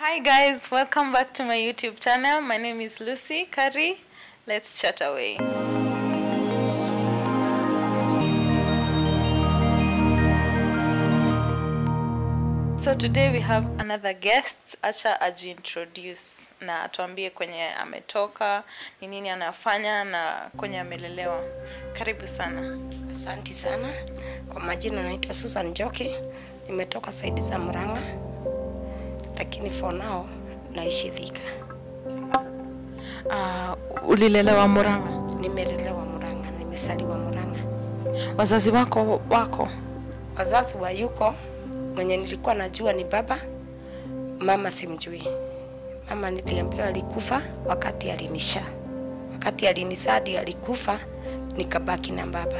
Hi guys, welcome back to my YouTube channel. My name is Lucy Curry. Let's chat away. So today we have another guest. Acha ajiintroduce na atuambie kwenye ametoka, ni nini anafanya na kwenye amelelewa. Karibu sana. Asanti sana. Kwa majina naitwa Susan Njoki, nimetoka saidi za Murang'a, lakini for now naishi Thika. Uh, ulilelewa Murang'a. Nimelelewa Murang'a, nimesaliwa Murang'a. Wazazi wako wako? Wazazi wa yuko mwenye nilikuwa najua ni baba, mama simjui. Mama niliambiwa alikufa wakati alinisha, wakati alinisadi alikufa, nikabaki na baba.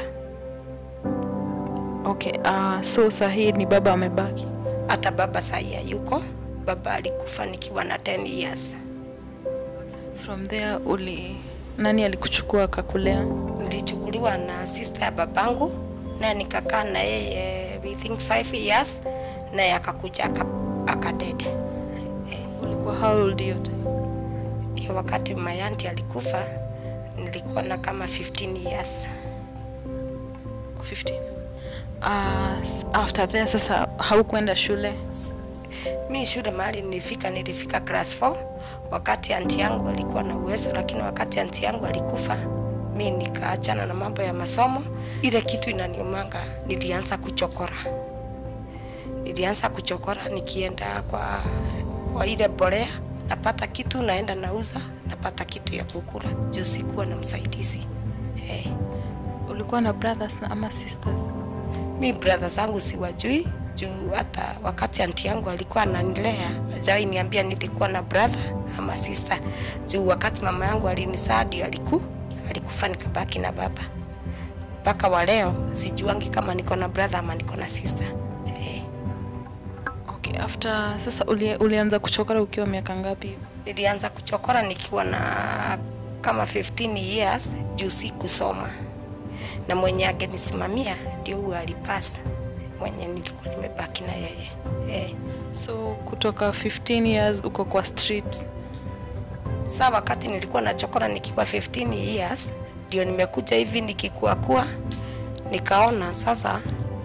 Okay, uh, so sahii ni baba amebaki. Hata baba sahi hayuko, baba alikufa nikiwa na 10 years. From there uli nani alikuchukua akakulea? nilichukuliwa na sister ya babangu naye nikakaa na yeye we think 5 years naye akakuja aka- akadede Ulikuwa how old hiyo time? hiyo wakati mayanti alikufa nilikuwa na kama 15 years 15. Uh, s- after there sasa haukwenda shule? mi shule mahali nilifika nilifika class 4 wakati anti yangu alikuwa na uwezo lakini wakati anti yangu alikufa mi nikaachana na mambo ya masomo ile kitu inaniumanga nilianza kuchokora nilianza kuchokora nikienda kwa kwa ile bolea napata kitu naenda nauza napata kitu ya kukula juu sikuwa na msaidizi hey. Ulikuwa na brothers na ama sisters? mi brother zangu siwajui juu hata wakati anti yangu alikuwa ananilea ajawai niambia nilikuwa na brother ama sister juu wakati mama yangu alinisadi aliku alikufa nikabaki na baba mpaka wa leo sijuangi kama niko na brother ama niko na sister hey. Okay, after sasa uli, ulianza kuchokora ukiwa miaka ngapi? nilianza kuchokora nikiwa na kama 15 years juu si kusoma na mwenye angenisimamia ndio huyo alipasa mwenye nilikuwa nimebaki na yeye hey. So kutoka 15 years uko kwa street. Saa wakati nilikuwa nachokora nikiwa 15 years, ndio nimekuja hivi nikikuakua, nikaona sasa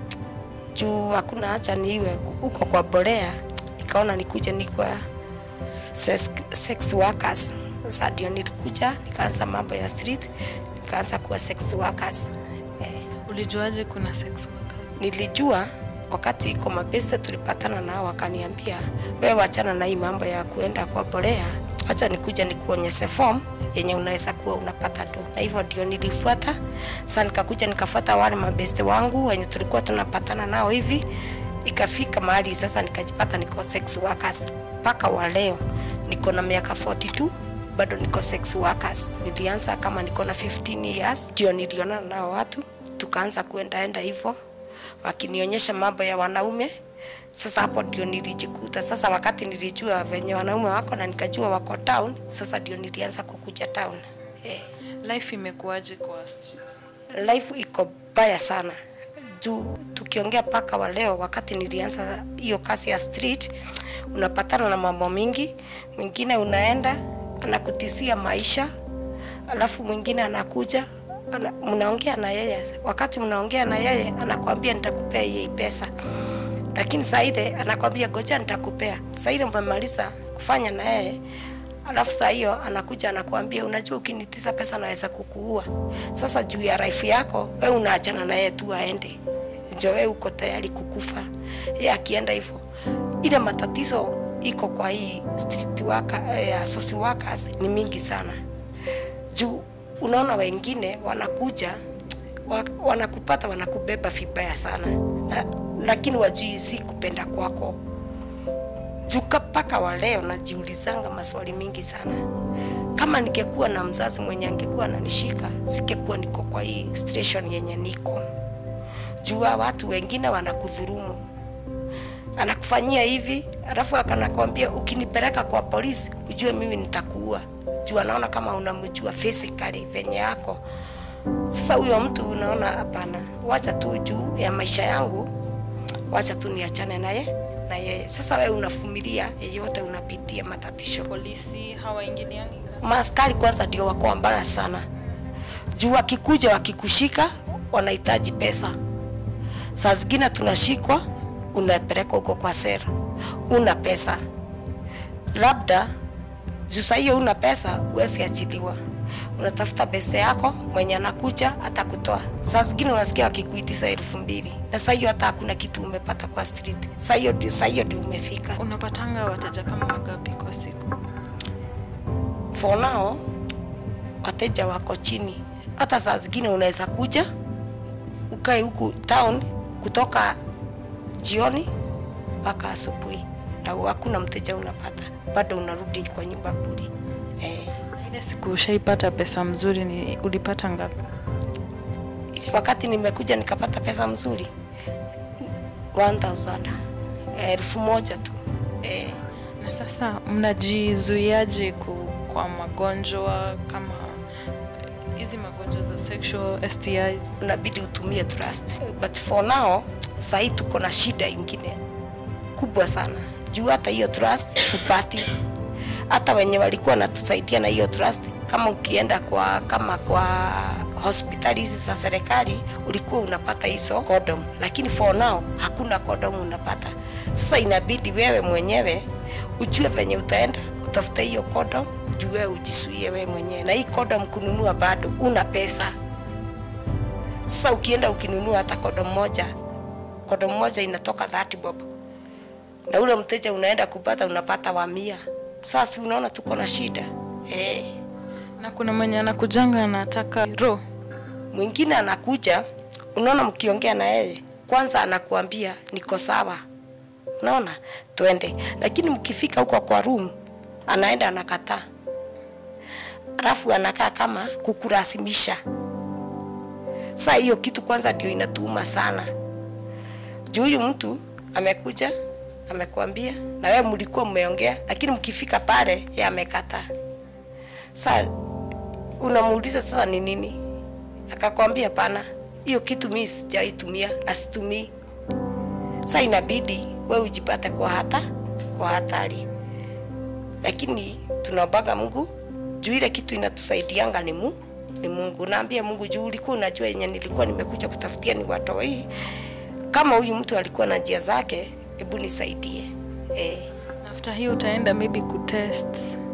juu hakuna hacha niwe huko kwa bolea, nikaona nikuje nikuwa sex, sex workers. Sasa ndio nilikuja nikaanza mambo ya street, nikaanza kuwa sex workers. Eh, Ulijuaje kuna sex workers? nilijua wakati iko mabeste tulipatana nao, wakaniambia wewe wachana na hii mambo ya kuenda kwa bolea, acha nikuja nikuonyeshe form yenye unaweza kuwa unapata do, na hivyo ndio nilifuata. Sasa nikakuja nikafuata wale mabeste wangu wenye tulikuwa tunapatana nao hivi, ikafika mahali sasa nikajipata niko sex workers mpaka wa leo niko na miaka 42 bado niko sex workers. Nilianza kama niko na 15 years, ndio nilionana nao watu tukaanza kuendaenda hivyo wakinionyesha mambo ya wanaume. Sasa hapo ndio nilijikuta sasa, wakati nilijua venye wanaume wako na nikajua wako town, sasa ndio nilianza kukuja town. Eh, Life imekuwaje kwa street? life iko baya sana juu tukiongea paka wa leo, wakati nilianza hiyo kazi ya street, unapatana na mambo mingi. Mwingine unaenda anakutisia maisha, alafu mwingine anakuja ana, mnaongea na yeye, wakati mnaongea na yeye anakwambia nitakupea hii pesa, lakini saa ile anakwambia goja nitakupea. Saa ile umemaliza kufanya na yeye alafu saa hiyo anakuja anakuambia unajua, ukinitisa pesa naweza kukuua. Sasa juu ya life yako wewe unaachana na yeye tu aende, ndio wewe uko tayari kukufa. Yeye akienda hivyo, ile matatizo iko kwa hii street worker, eh, social workers ni mingi sana juu unaona wengine wanakuja wa- wanakupata wanakubeba vibaya sana na, lakini wajui si kupenda kwako juka mpaka wa leo najiulizanga maswali mingi sana kama ningekuwa na mzazi mwenye angekuwa ananishika singekuwa niko kwa hii station yenye niko jua watu wengine wanakudhurumu anakufanyia hivi alafu akanakwambia ukinipeleka kwa polisi ujue mimi nitakuua juu anaona kama unamjua physically venye yako sasa huyo mtu unaona hapana wacha tu juu ya maisha yangu wacha tu niachane naye na yeye. Sasa wewe unavumilia yeyote unapitia matatisho. polisi hawaingiliani Maaskari kwanza ndio wako mbaya sana, juu wakikuja wakikushika wanahitaji pesa. Saa zingine tunashikwa, unapelekwa huko kwa sera, una pesa labda juu saa hiyo una pesa, huwezi achiliwa, unatafuta pesa yako, mwenye anakuja atakutoa. Saa zingine unasikia wakikuitisha elfu mbili na saa hiyo hata hakuna kitu umepata kwa street. Saa hiyo ndio saa hiyo ndio umefika. unapatanga wateja kama wangapi kwa siku For now wateja wako chini, hata saa zingine unaweza kuja ukae huku town kutoka jioni mpaka asubuhi na hakuna mteja unapata, bado unarudi kwa nyumba bure eh. ile siku ushaipata pesa mzuri ni ulipata ngapi Ile wakati nimekuja nikapata pesa mzuri 1000 elfu moja tu eh. na sasa mnajizuiaje ku- kwa magonjwa kama hizi magonjwa za sexual STIs unabidi utumie trust but for now sahii tuko na shida ingine kubwa sana juu hata hiyo trust hupati hata wenye walikuwa natusaidia na hiyo trust kama ukienda kwa kama kwa hospitali hizi za serikali ulikuwa unapata hizo condom lakini for now hakuna condom unapata sasa inabidi wewe mwenyewe ujue venye utaenda utafute hiyo condom ujue ujisuie wewe mwenyewe na hii condom kununua bado una pesa sasa ukienda ukinunua hata kodo moja, kodo moja inatoka 30 bob, na ule mteja unaenda kupata unapata wa mia. Sasa unaona tuko na shida eh. na kuna mwenye anakujanga anataka ro Mwingine anakuja, unaona, mkiongea na yeye kwanza anakuambia niko sawa, unaona, twende, lakini mkifika huko kwa room anaenda anakataa, alafu anakaa kama kukurasimisha. Saa hiyo kitu kwanza ndio inatuuma sana, juu huyu mtu amekuja amekuambia na wewe mlikuwa mmeongea, lakini mkifika pale yeye amekataa. Sasa unamuuliza sasa ni nini, akakwambia pana, hiyo kitu mimi sijaitumia na situmii. Sasa inabidi wewe ujipate kwa hata kwa hatari, lakini tunaombaga Mungu juu ile kitu inatusaidianga ni mu ni Mungu. Naambia Mungu juu ulikuwa unajua yenye nilikuwa nimekuja kutafutia ni watoi. Kama huyu mtu alikuwa na njia zake, hebu nisaidie eh. after hiyo utaenda maybe kutest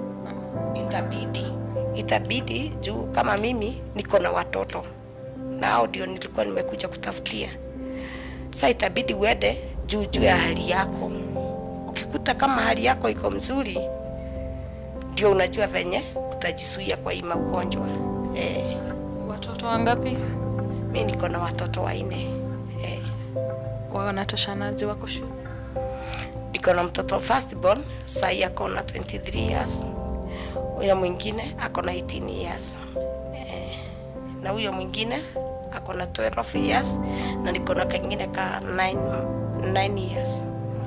itabidi itabidi juu kama mimi niko na watoto na hao ndio nilikuwa nimekuja kutafutia sa itabidi uende juu juu ya hali yako ukikuta kama hali yako iko mzuri ndio unajua venye utajisuia kwa hii maugonjwa eh, watoto wangapi mi niko na watoto wanne eh, wanatoshanaje wako shule niko na mtoto firstborn sai ako na 23 years huyo mwingine ako na 18 years eh, na huyo mwingine ako na 12 years na niko na kengine ka 9, 9 years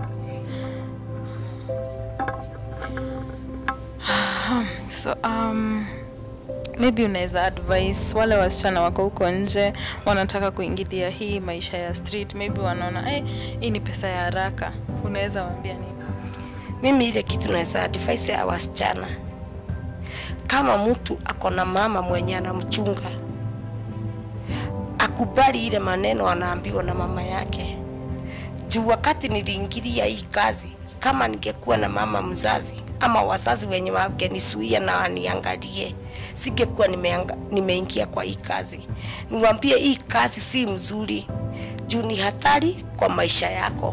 so um, maybe unaweza advice wale wasichana wako huko nje wanataka kuingilia hii maisha ya street maybe wanaona hey, hii ni pesa ya haraka unaweza waambia nini mimi ile kitu naweza advise ya wasichana kama mtu ako na mama mwenye anamchunga akubali ile maneno anaambiwa na mama yake juu wakati niliingilia hii kazi kama ningekuwa na mama mzazi ama wazazi wenye wangenisuia na waniangalie singekuwa nimeanga- nimeingia kwa hii kazi niwaambie hii kazi si mzuri juu ni hatari kwa maisha yako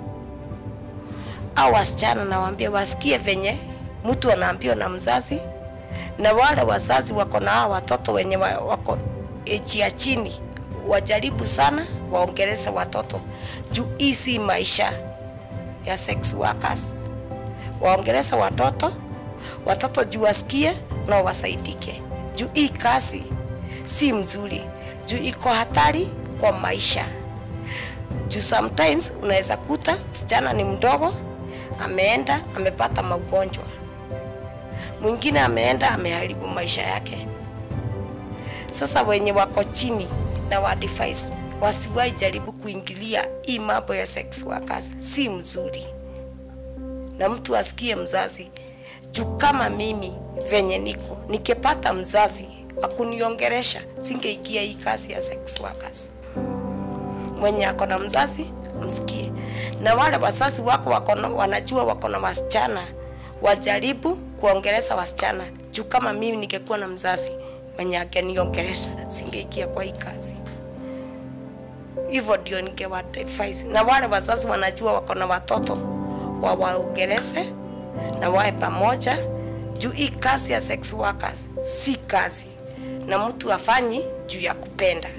au wasichana nawaambia wasikie venye mtu anaambiwa na mzazi na wale wazazi wako na hao watoto wenye wa- wako eji ya chini wajaribu sana waongeleze watoto juu hii si maisha ya sex workers waongeleze watoto watoto juu wasikie na wasaidike juu hii kazi si mzuri juu iko hatari kwa maisha juu sometimes unaweza kuta msichana ni mdogo ameenda amepata magonjwa mwingine ameenda ameharibu maisha yake sasa wenye wako chini na wa device wasiwahi jaribu kuingilia hii mambo ya sex workers si mzuri na mtu asikie mzazi juu kama mimi venye niko nikipata mzazi akuniongeresha singeingia hii kazi ya sex workers mwenye ako na mzazi msikie na wale wazazi wako wako na- wanajua wako na wasichana wajaribu kuongelesha wasichana juu kama mimi ningekuwa na mzazi mwenye angeniongelesha singeingia kwa hii kazi hivyo ndio ningewa advise na wale wazazi wanajua wako na watoto wawaongeleshe na wae pamoja juu hii kazi ya sex workers si kazi na mtu afanyi juu ya kupenda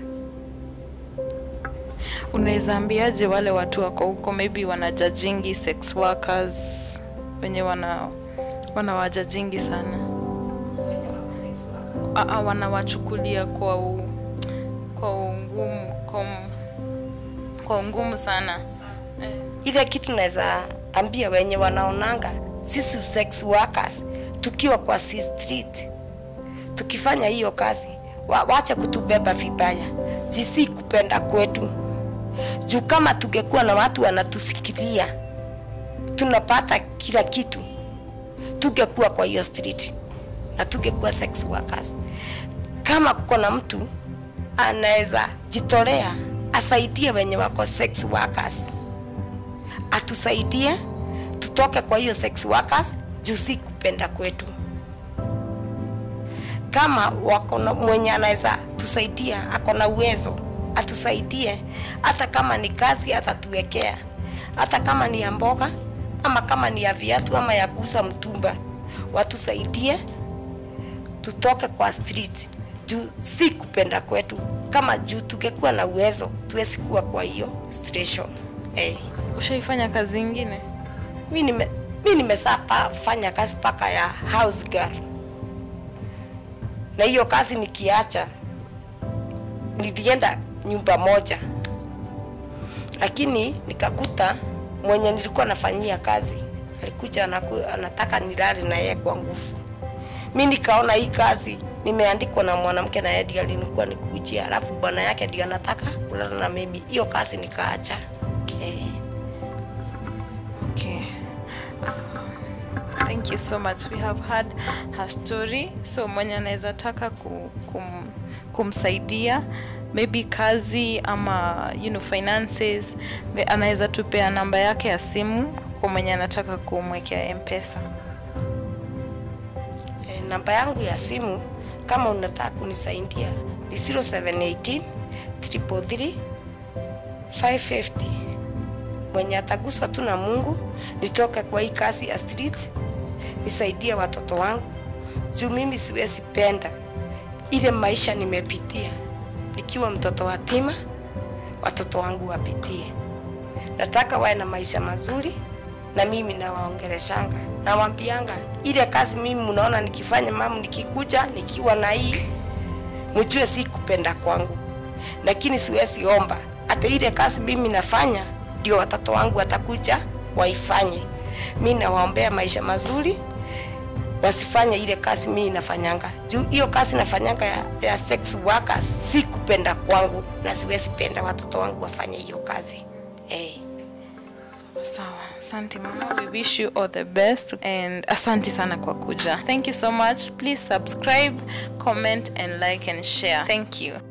unaweza ambiaje wale watu wako huko maybe wanajajingi sex workers wenye wana wanawajajingi sana Aa, wanawachukulia kwa u, kwa ungumu kwa, um- kwa ungumu sana ile kitu naweza ambia wenye wanaonanga sisi sex workers tukiwa kwa si street tukifanya hiyo kazi wa, wache kutubeba vibaya jisi kupenda kwetu juu kama tungekuwa na watu wanatusikilia tunapata kila kitu tungekuwa kwa hiyo street na tungekuwa sex workers kama kuko na mtu anaweza jitolea asaidie wenye wako sex workers atusaidie tutoke kwa hiyo sex workers juu si kupenda kwetu kama wako na mwenye anaweza tusaidia ako na uwezo atusaidie hata kama ni kazi atatuwekea hata kama ni ya mboga ama kama ni ya viatu ama ya kuuza mtumba watusaidie tutoke kwa street juu si kupenda kwetu kama juu tungekuwa na uwezo tuwezi kuwa kwa hiyo station hey. ushaifanya kazi ingine mi nime mi nimesaa pa, fanya kazi paka ya house girl na hiyo kazi nikiacha nilienda nyumba moja lakini nikakuta mwenye nilikuwa nafanyia kazi alikuja anaku, anataka nilale na yeye kwa nguvu mi nikaona hii kazi nimeandikwa na mwanamke na yeye ndiye alinikuwa nikujia alafu bwana yake ndio anataka kulala na mimi hiyo kazi nikaacha eh. Okay. Uh, thank you so much. We have had her story. So mwenye anaweza taka ku, kum, kumsaidia maybe kazi ama you know, finances me- anaweza tupea namba yake ya simu kwa mwenye anataka kumwekea mpesa. E, namba yangu ya simu kama unataka kunisaidia ni 0718 333 550. Mwenye ataguswa tu na Mungu nitoke kwa hii kazi ya street, nisaidie watoto wangu juu mimi siwezi penda ile maisha nimepitia nikiwa mtoto watima, watoto wangu wapitie. Nataka wawe na maisha mazuri na mimi nawaongeleshanga nawambianga ile kazi mimi mnaona nikifanya mamu nikikuja nikiwa na hii mjue si kupenda kwangu lakini siwezi omba hata ile kazi mimi nafanya ndio watoto wangu watakuja waifanye mi nawaombea maisha mazuri wasifanye ile kazi mimi nafanyanga juu hiyo kazi nafanyanga ya, ya sex workers si kupenda kwangu na siwezi penda watoto wangu wafanye hiyo kazi hey. Sawa, asante mama. We wish you all the best and asante sana kwa kuja. Thank you so much. Please subscribe, comment and like and share. Thank you.